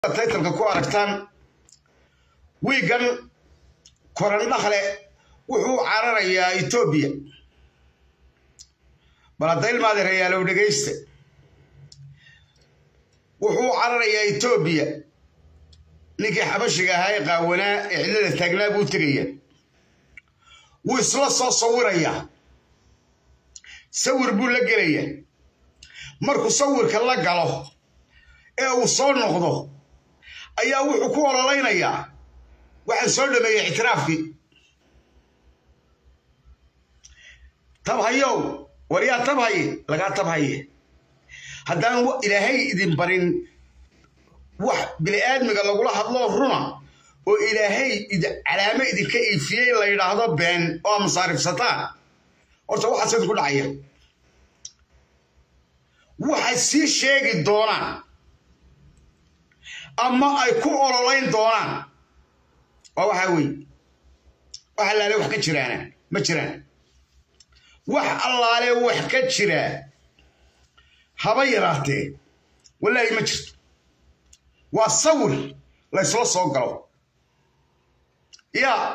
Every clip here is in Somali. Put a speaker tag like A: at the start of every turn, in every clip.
A: taytalka ku aragtaan wiigan korandhakle wuxuu cararayaa etoobiya bal hadda ilmaadi rayaalow dhegaysta wuxuu cararayaa etoobiya ninkii xabashiga ahaa ee qaawanaa ee cidlada taagnaa buu tegaya wuu isla soo sawirayaa sawir buu la gelayaa markuu sawirka la galo ee uu soo noqdo ayaa wuxuu ku ololaynayaa waxaan soo dhameeyey ictiraafkii tabhayow war yaa tabhaye lagaa tabhaye haddaan ilaahay idin barin wax bini'aadmiga lagula hadloo runa oo ilaahay calaamo idinka iifiyey la yidhaahdo been oo masaarifsataan horta waxaas idinku dhacaya waxay sii sheegi doonaan ama ay ku ololayn doonaan waa waxaa weeye wax allaale wax ka jiraana ma jiraan wax allaale wax ka jiraa haba yaraatee wallaahi ma jirto waa sawir laysla soo galo yaa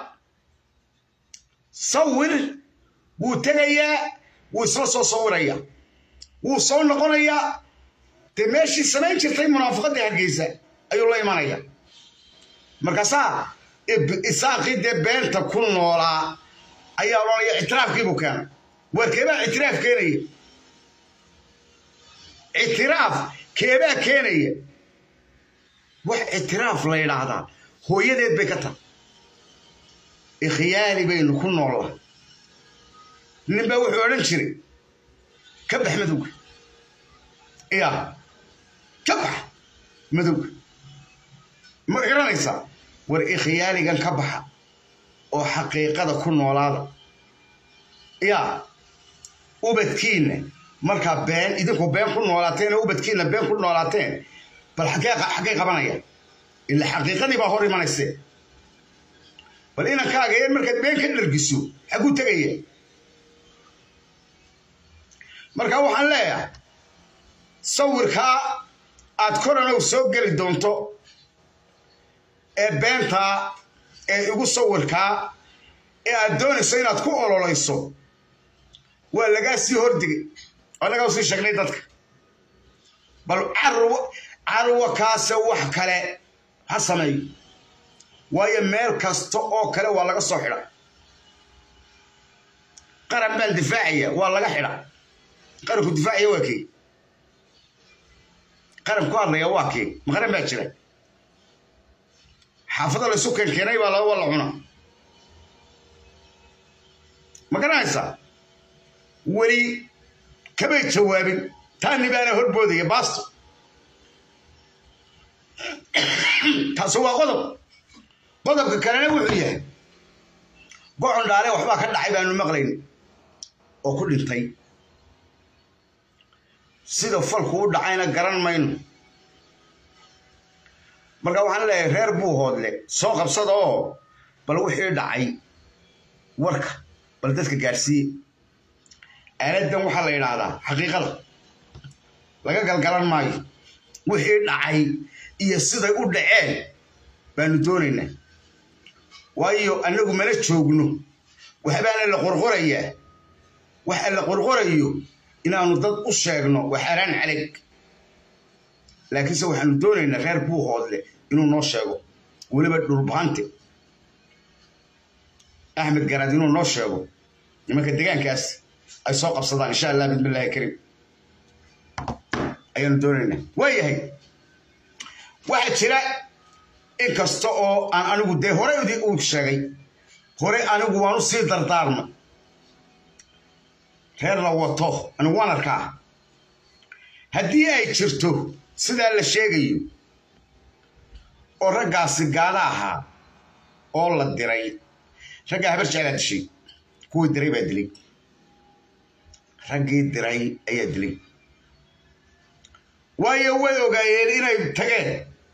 A: sawir wuu tegayaa wuu isla soo sawirayaa wuu soo noqonayaa dee meeshii samayn jirtay munaafiqaddii hargeysa ayuu la imanaya markaasaa isaaqii dee beenta ku noolaa ayaa odhanaya ictiraafkiibuu keenay waar keebaa ictiraaf keenaya ictiraaf keebaa keenaya wax ictiraaf la yidhaahdaa hooyadeed bay ka tahay ikhyaali baynu ku noollaa nin baa wuxuu odhan jiray ka bax madowga yaa ka bax madowga ma garanaysaa war ikhyaaligan ka baxa oo xaqiiqada ku noolaada yaa ubadkiinna markaa been idinku been ku noolaateen oo ubadkiinna been ku noolaateen bal xaggay qabanaya ila xaqiiqadii baa hor imanayse bal inankaaga yar markaad been ka dhargiso xagguu tegaya marka waxaan leeyahay sawirkaa aad koranow soo geli doonto ee beentaa ee igu sawirkaa ee aad doonayso inaad ku ololayso waa lagaa sii hordigay annagaa usii sheegnay dadka bal carwa kaase wax kale ha sameeyo waayo meel kasta oo kale waa laga soo xidha qaran baan difaacaya waa laga xidha qaranku difaacaya waa kee qaran ku hadlaya waa kee ma qaran baa jira xaafada laysu keenkeenay baa laba la cuna ma garanaysaa weli kamay jawaabin taani baana horboodaya baasto taasi waa qodob qodobka kalena wuxuu yahay gocon dhaale waxbaa ka dhacay baanu maqlayn oo ku dhintay sida falku u dhacayna garan mayno marka waxaan leeyahay reer buu hoodle soo qabsada oo bal wixii dhacay warka bal dadka gaadhsiiye aaladdan waxaa la yidhaahdaa xaqiiqada laga galgalan maayo wixii dhacay iyo siday u dhaceen baanu doonaynaa waayo annagu mana joogno waxbaana la qorqorayaa waxa la qorqorayo inaanu dad u sheegno waa xaaraan caleg laakiinse waxaanu doonaynaa reer buu hoodle inuu noo sheego weliba dhulbahante axmed garaad inuu noo sheego nimanka degaankaas ay soo qabsadaan insha allah bismillahi kariim ayaanu doonaynaa waayahay waxaa jira in kasta oo aan anigu dee hore uu sheegay hore anigu waanu sii dardaarma reer la wato anigu waan arkaa haddii ay jirto sidaa la sheegayo oo raggaasi gaada ahaa oo la diray raggaa habar jeclaa dishay kuwii diray baa dilay raggii diray ayaa dilay waayo way ogaayeen inay tageen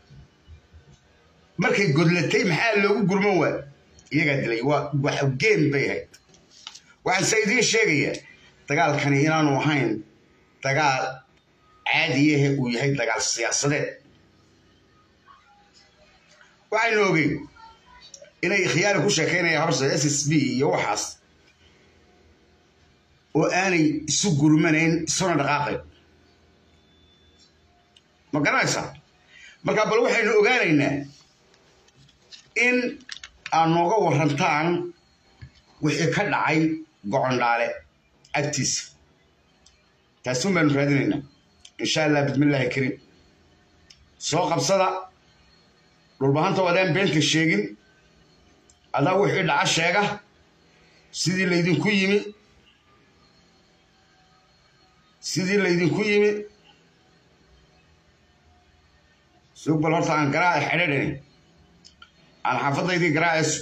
A: markay godlatay maxaa loogu gurman waa iyagaa dilay waa geen bay ahayd waxaanse idiin sheegayaa dagaalkani inaanu ahayn dagaal caadiyahe uu yahay dagaal siyaasadeed waxaynu ogeyn inay khiyaari ku sheekaynayaan habsa s s b iyo waxaas oo aanay isu gurmanayn isuna dhaqaaqayn ma garanaysaa marka bal waxaynu ogaanaynaa in aad nooga warantaan wixii ka dhacay gocondhaale agtiisa taasuun baanu raadinaynaa insha allah bismillaahi kariim soo qabsada dhulbahanta wadaan beenta sheegin adaa wixii dhaca sheega sidii laydinku yimi sidii laydinku yimi sug bal horta aan garaaca xedhadhani aan xaafadaydii garaacayso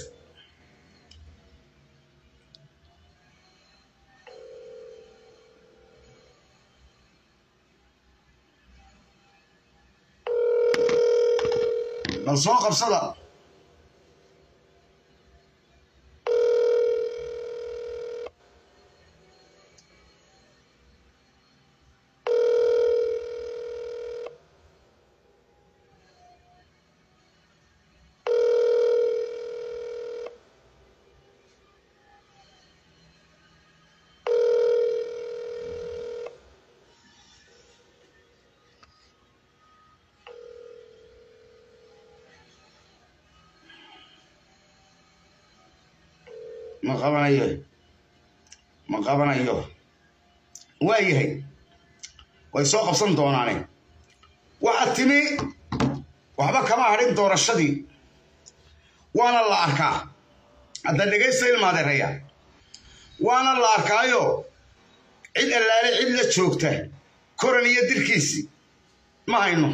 A: bal soo qabsada ma qabanayo ma qabanayo waa yahay way soo qabsan doonaane waxaad timi waxba kama hadhin doorashadii waana la arkaa hadda dhegaysta ilmaadeeraya waana la arkaayo cid allaale cid la joogta koran iyo dirkiisii ma hayno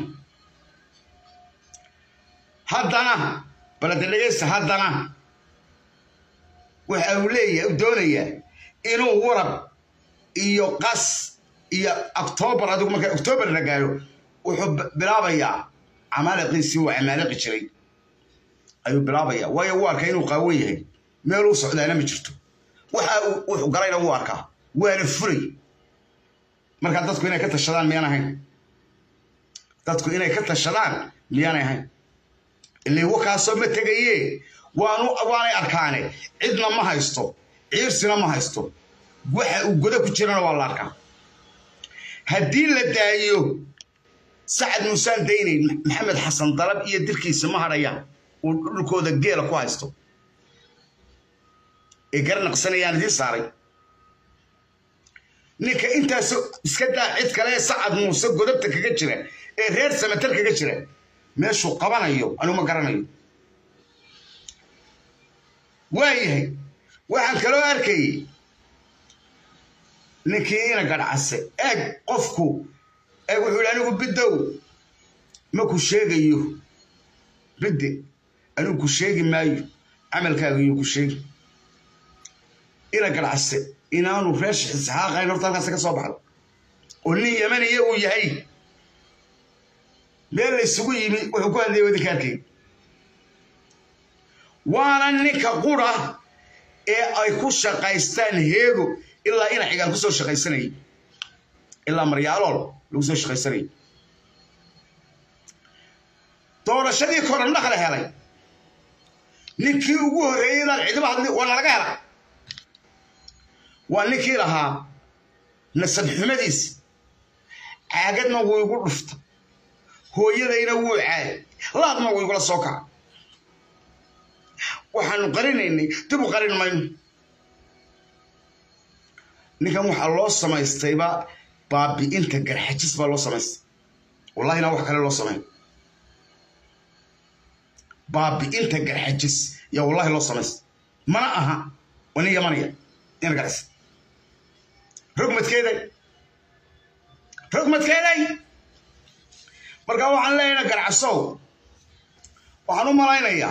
A: haddana balade dhegaysta haddana waxa uu leeyahay u doonayaa inuu warab iyo qas iyo octoobar adigu marka octoobar la gaaro wuxuu bilaabayaa camaaliqiisii uu camaaliqi jiray ayuu bilaabayaa waayo uu arkaa inuu qaawan yahay meeluu socdaana ma jirto waxa wuxuu galayna wuu arkaa waana furay marka dadku inay ka tashadaan miyaan ahayn dadku inay ka tashadaan miyaanay ahayn ilay wakaasoo ma tegaye waanu waanay arkaane cidna ma haysto ciirsina ma haysto waxa uu godo ku jirana waa la arkaa haddii la daayo sacad muusaan daynayn maxamed xasan dalab iyo dirkiisa ma hadhayaan uu dhulkooda geela ku haysto ee garnaqsanayaan idiin saaray ninka intaas iska daa cid kale ee sacad muuse godobta kaga jira ee reer samatar kaga jira meeshuu qabanayo anuu ma garanayo waayahay waxaan kaloo arkayay ninkii ina gadhcase eeg qofku eeg wuxuu yidhi anigu biddow ma ku sheegayo bidde anigu ku sheegi maayo camalkaaga iyuu ku sheegi ina gadhcase inaanu reesh isxaaqayn horta halkaas ka soo baxdo oo nin yamaniya uu yahay meel la isugu yimi wuxuu ku hadlayay wadinka arkay waana ninka qura ee ay ku shaqaystaan heego ilaa ina xigaan ku soo shaqaysanayay ilaa maryaalool lagu soo shaqaysanayay doorashadii korandhaqla helay ninkii ugu horreeyey inaan cidiba hadli waa nalaga hela waa ninkii lahaa nasab xumadiis caagadna wuu igu dhufta hooyadayna wuu caay laadna wuu igula soo kaca waxaanu qarinaynay dib u qarin mayno ninkan waxaa loo samaystayba baabi'inta garxajis baa loo samaystay wallahina wax kale loo samayn baabi'inta garxajis yaa wallahi loo samaystay mana aha waa nin yamanaya ina garxis rogmadkeeday rogmadkeeday markaa waxaan leeyahay garcasow waxaan u malaynayaa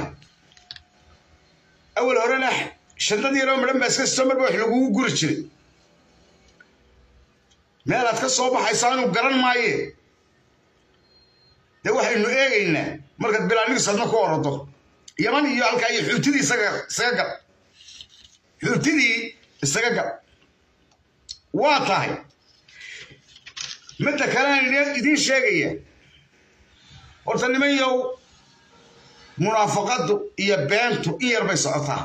A: awal horena shandadii yaroo midhan baa iska sito marba wax lagugu guri jiray meelaad ka soo baxaysa anuu garan maaye dee waxaynu eegaynaa markaad bilaanigiis adna ku orodo yaman iyo halkaa iyo xuutidii isaga gal xuutidii isaga gal waa tahay midda kale aan idiin sheegaya horta niman yow munaafaqadu iyo beentu in yar bay socotaa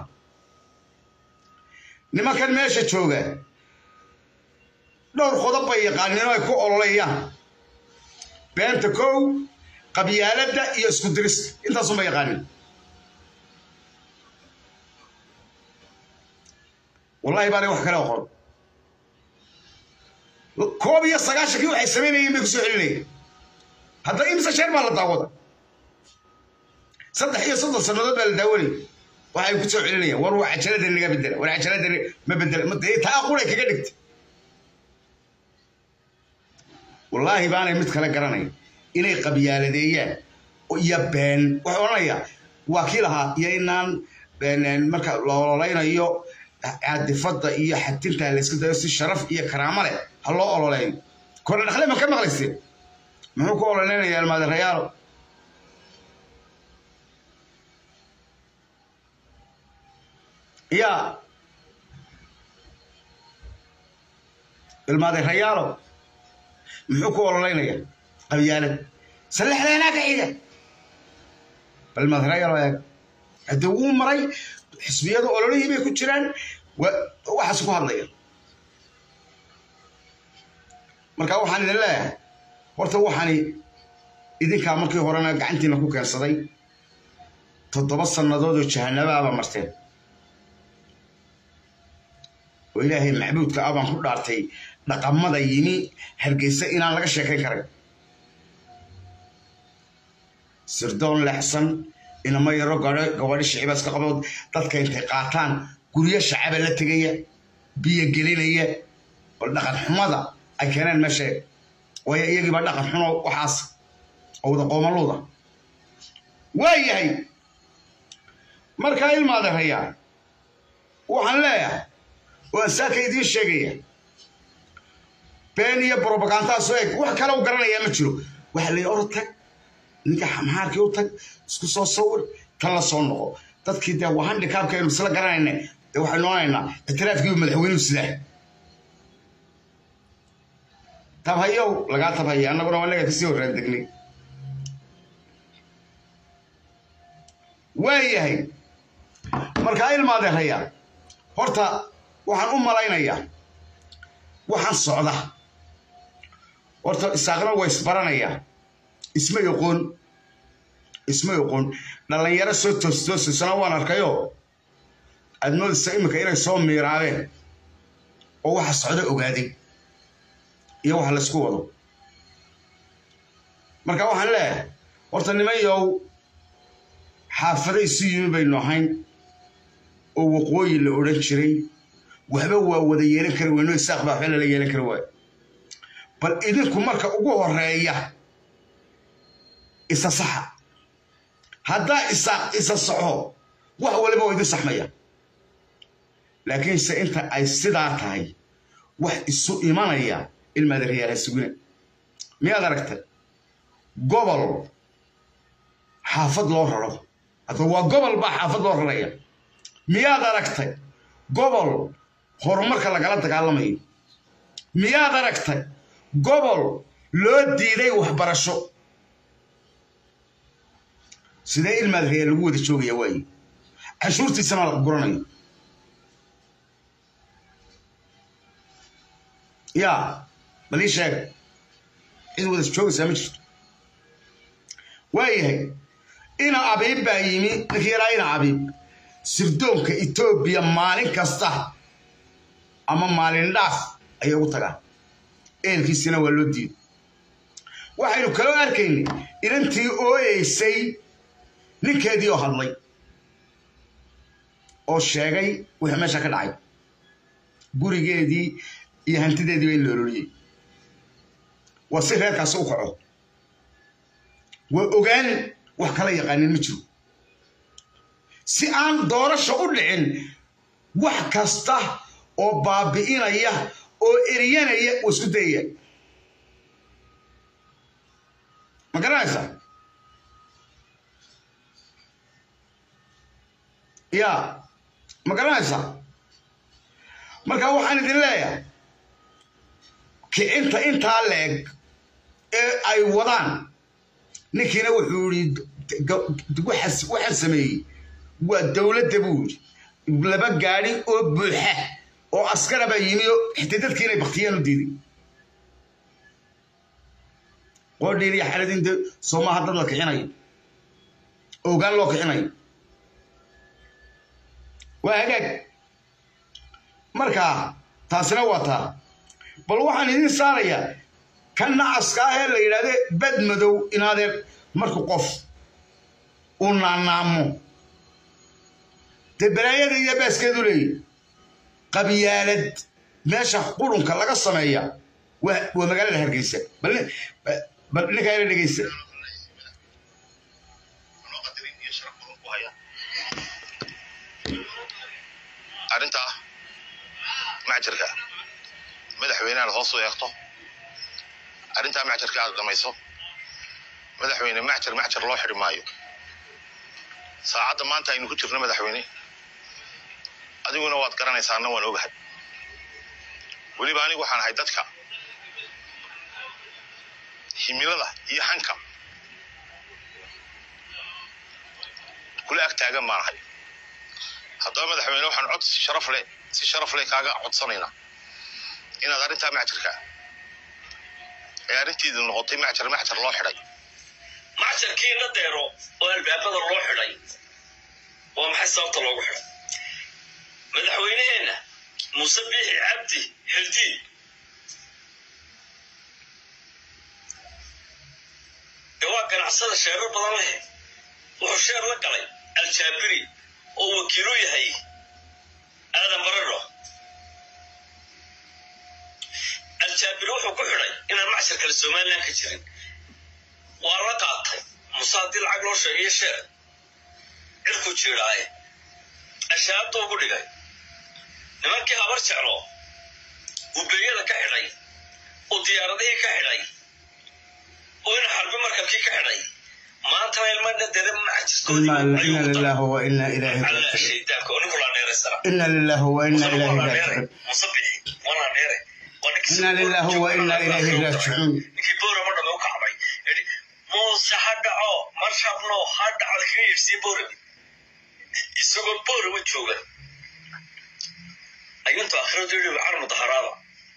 A: nimankan meesha jooga dhowr qodob bay yaqaaniin oo ay ku ololayaan beenta kow qabyaaladda iyo isku dirista intaasunba yaqaanin wallahi baanay wax kale oqon koob iyo sagaashankii waxay samaynayeen bay ku soo celinayeen hadda imse sheer baa la daawada saddex iyo soddon sannadood baa la daawanaya waxay ku soo celinayaan war waa cajalada naga bedela war cajalada ma bedela taa qulay kaga dhigta wallaahi baanay mid kale garanaya inay qabyaaladeeyaan iyo been waxay odhanayaa waa kii lahaa iyo inaan marka la ololaynayo caadifadda iyo xatinta layska dayo si sharaf iyo karaamo leh ha loo ololeeyo kordha dhakle ma ka maqlayseen muxuu ku ololeynaya almaadirayaalo ya ilmaadirayaalo muxuu ku ololeynaya qabyaalad sallaxdeenaa ka xiga bal ilmaadirayaalo eeg haddii wuu maray xisbiyadu ololihii bay ku jiraan waxaas ku hadlaya marka waxaan idin leeyahay horta waxaani idinkaa markii horena gacantiina ku keensaday toddoba sannadoodoo jahanabaaba marteen oo ilaahay maxbuudka ah baan ku dhaartay dhaqamada yimi hargeysa inaan laga sheekayn karay sirdoon leexsan inama yaro gabadhi shiciba iska qabood dadka intay qaataan guryo shacaba la tegaya biyo gelinaya bal dhaqan xumada ay keeneen meesha waayo iyagiiba dhaqan xuno waxaas oo wada qoomaluuda waa yahay markaa ilmaadarayaa waxaan leeyahay waan saaka idiin sheegaya been iyo brobagandaasoo eg wax kale u garanayaa ma jiro waxa la or tag ninka maxaarkii u tag isku soo sawir tan la soo noqo dadkii dee waa handikaabka aynu isla garanayna dee waxaynu noonaynaa ictiraafkii madaxweynuhu sidaa tabhayow lagaa tabhaya annaguna waa naga kasii horraan degnay waa yahay markaa ilmaadeeraya horta waxaan u malaynayaa waxaan socda horta isaaqna waa isbaranayaa isma yoqoon isma yoqoon dhallinyaro soo toostoosisana waan arkayoo aad moodaysa iminka inay soo miiraabeen oo waxa socda ogaaday iyo waxa laysku wado marka waxaan leeyahay horta nimanyow xaafado isu yimi baynu ahayn oo waqooyi la odhan jiray waxba waa wada yeelan kari weyno isaaq baa waxba lala yeelan kari waayo bal idinku marka ugu horeeya isa saxa haddaa isaaq isa saxo wax waliba waa idin saxmaya laakiinse inta ay sidaa tahay wax isu imanaya ilmaadareyaala sugina miyaad aragtay gobol xaafad loo raro hadda waa gobol baa xaafad loo raraya miyaad aragtay gobol horumarka lagala dagaalamayo miyaad aragtay gobol loo diiday waxbarasho sidee ilmaadareyaa lagu wada joogaya waaye canshuurtiisana la guranayo yaa bal ii sheeg cid wada joogaysaa ma jirto waayahay ina abiib baa yimi ninkii yaraa ina abiib sirdoonka etoobiya maalin kasta ama maalin dhaaf ayay ugu tagaan eelkiisina waa loo diiday waxaynu kaloo arkaynay inantii ooyeysay ninkeedii oo hadlay oo sheegay wixii meesha ka dhacay gurigeedii iyo hantideedii ba in la ololiyey waa si reerkaasi u kaco waa ogaan wax kala yaqaanin ma jiro si aan doorasha u dhicin wax kasta oo baabi'inaya oo eriyanaya waa isku dayaya ma garanaysaa ya ma garanaysaa marka waxaan idin leeyahay kicinta intaa leeg ee ay wadaan ninkiina wuxuu yidhi waxaa sameeyey waa dowladda buu yidhi laba gaadi oo buuxa oo askara baa yimi oo xitaa dadkii inay baktiyaan u diiday qoodhiir iyo xaladin de soomaha dad la kicinayo ogaan loo kicinayo waa hagaag marka taasina waa taa bal waxaan idiin saarayaa kan nacaska ah ee la yidhahde bad madow inaadeer marka qof uu naanaamo dee balaayada iyo baaskeedu leeyahy qabyaalad meesha qurunka laga sameeya waa magaalada hargeysa bal ninkaa ila dhegeysa
B: arrintaa macjarka madaxweyne aad hoos u eegto arrintaa macjarka aad dhamayso madaxweyne macjar macjar loo xidhi maayo saacadda maanta aynu ku jirno madaxweyne adiguna waad garanaysaana waan ogahay weliba anigu waxaan ahay dadka himilada iyo hanka kula ag taagan baan ahay haddaba madaxweyne waxaan cod si sharaf leh si sharaf leh kaaga codsanaynaa inaad arrintaa macjarka ee arrinteedu noqotay macjar macjar loo xidhay
C: macjarkii la deero oo albaabada loo xidhay waa maxay sababta loogu xidhay madaxweyneheenna muuse biixi cabdi xildiin dee waa ganacsada sheerar badan leh wuxuu sheer la galay aljaabiri oo wakiilu yahay aadan baradho aljaabiri wuxuu ku xidhay inaan macshar kale somalilan ka jirin waa la qaatay muse haddii lacag loo sheegayo sheer cirkuu jiidhaaye ashaabta ugu dhigay nimankii habar jeclo uu beeyada ka xidhay uu diyaaradihii ka xidhay uu ina xarbi markabkii ka xidhay maantana ilmadha dere
A: ina lillahi wa ina ilayhi raajicuun
C: shaydaanka oo ninku laa dheeraystana
A: ina lillahi wa ina ilayhi raajicuun
C: musabixi wanaa dheere
A: ina lillahi wa ina ilayhi raajicuun
C: ninkii boorama dhame u kacbay yidhi muuse ha dhaco marshabno ha dhacda kaga yeedhsiin boorami isagoo boorama jooga ayuntu akhiradu yidhi wacar mudaharaada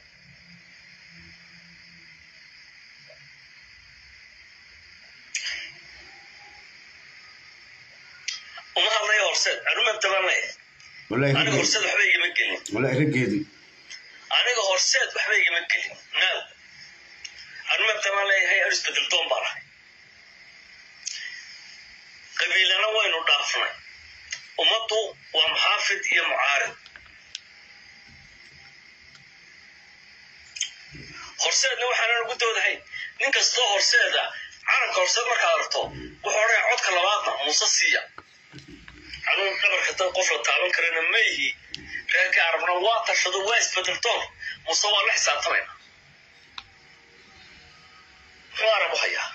C: uma hadlaya horseed anuma dabanay
A: wallahi
C: aniga
A: raggeedi
C: horseed waxba igama gelin
A: wallahi raggeedi
C: aniga horseed waxba igama gelin naal anuma daban leeyahay an isbedel doon baan ahay qabiilana waynu dhaafnay ummaddu waa muxaafid iyo mucaarid horseedna waxaanan ugu doodahay nin kastoo horseeda calanka horseed markaad aragto wuxuu odhanaya codka labaadna muuse siiya anugu qabarka dad qof la taaban karana ma yihi reerkii arabna waa tashado waa isbedeltoon muuse waa la xisaabtamayna muxuu arab u hayaa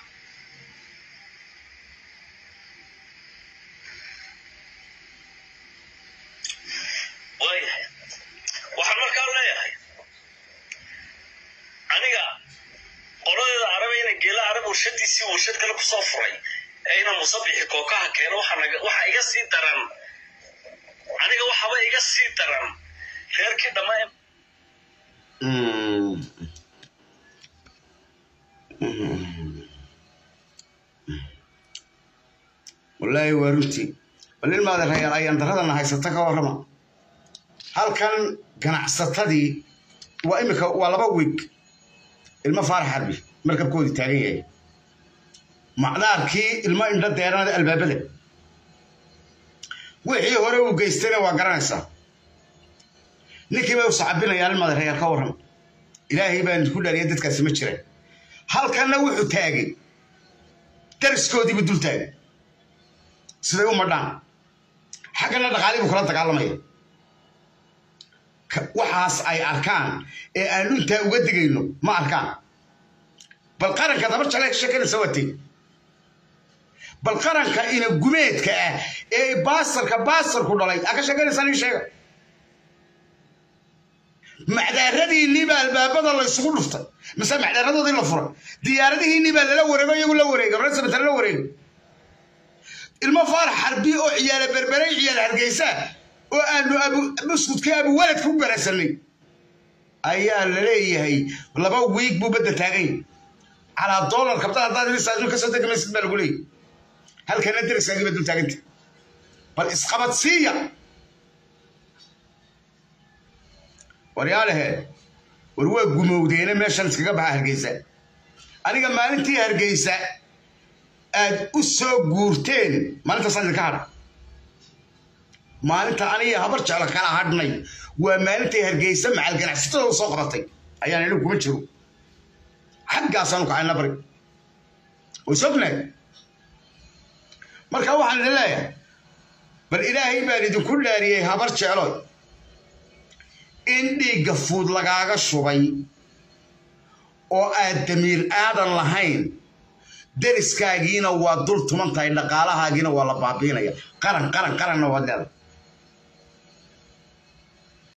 C: waayahay waxaan markaa leeyahay aniga qoladeeda arabe ina geela arab warshadiisii warshad kale kusoo furay ee ina musabixi kookaha keeno waxa iga sii daran aniga waxaba iga sii daran reerkii dhammaa
A: Mm. wallaahi waa runtii bal ilmaada rayaal ayaan daradana haysata ka warrama halkan ganacsatadii waa imika waa laba wiig ilmo faarax xarbi markabkoodii taagan yahay macdaarkii ilmo indho deeranada albaabada wixii hore uu geystayna waa garanaysaa ninkii bay u sacabinayaan ilmaada rayaal ka warrama ilaahay baan ku dhaariya dadkaasi ma jiraan halkanna wuxuu taagay dariskoodiibu dul taagay siday u madhaan xaggana dhaqaalii buu kula dagaalamaya Ka- waxaas ay arkaan ee aan intaa uga digayno ma arkaan bal qaranka dabar jale ka sheekanaysa watay bal qaranka ina gumeedka ah ee baasarka baasarku dhalay aa ka sheekanaysaa ii sheega macdaaradiinii baa albaabada la isugu dhuftay mise macdaaradoodii la furay diyaaradihiinii baa lala wareego iyagu la wareegay rasabata la wareegay ilmo faarax xarbi oo ciyaala berberay ciyaal hargeysa oo aanu abu buskudka abu waladka u garasanay ayaa la leeyahay laba wiig buu badda taagay calaa doolar kabtada haddaad ilisaadun kasoo degamaysid baa lagu leeyahy halkana deriskaagiiba dul taaganta bal isqabad siiya waryaalahe war waa gumowdeena meeshan iskaga baxa hargeysa aniga maalintii hargeysa aad u soo guurteen maalintaasaan idinka hadha maalinta aniga habar jeclo kala hadhnay waa maalintay hargeysa macal ganacsatada u soo qabatay ayaan anigu kuma jiro xaggaasaanu kacayna bari way sognahay marka waxaan idin leeyahay bal ilaahay baan idinku dhaariyey habar jeclo in dhiigga fuud lagaaga shubay oo aad damiir aadan lahayn deriskaagiina waa dul tuman tahay dhaqaalahaagiina waa la baabiinaya qaran qaran qaranna waad leedahay